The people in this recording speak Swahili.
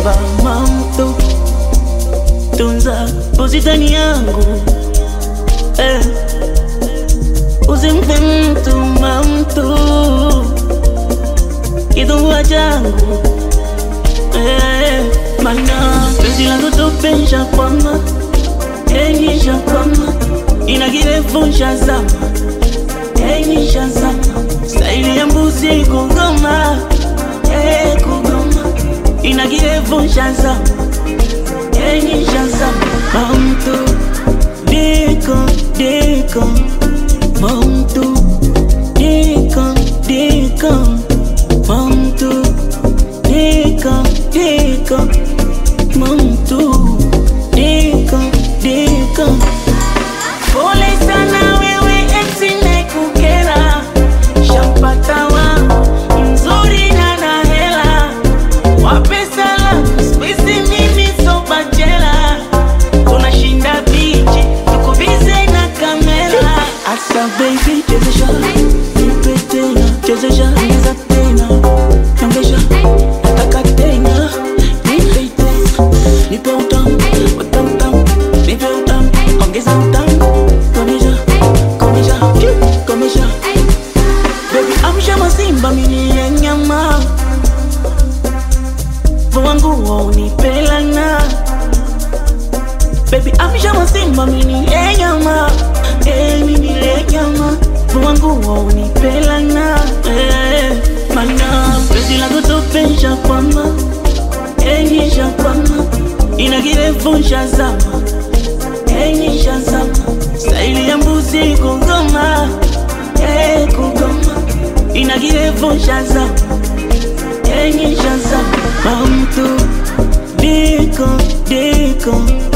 naomba mamto tunza buzitani yangu eh. usimpe mtu mamtu kidungua changu eh. mana penzi langu tupensha kwama enyisha kwama ina kirefu shazama enyisha zama staili ya mbuzi kugoma eh, kugoma ina kirefu shazama enyisha zama mamtu diko diko mamtu diko diko mamtu diko diko mamtu diko diko pole sana wewe eti nekukera shampata wangu mzuri na na hela wape salamu squeeze mimi so bachela tunashinda bichi tuko bize na kamera asa baby chezesha nipe tena chezesha ongeza tena ongeza nataka tena nipe tena nipe utamu utamu utamu nipe utamu ongeza utamu komesha komesha komesha baby amsha masimba mini ya nyama wangu waunipelana Baby amsha masimba mini ya nyama eh mini ya nyama wangu waunipelana eh mana penzi langu tupensha kwama enyisha kwama ina kirefu shazama enyisha zama staili ya mbuzi kugoma eh kugoma ina kirefu shazama enyisha zama mamtu diko diko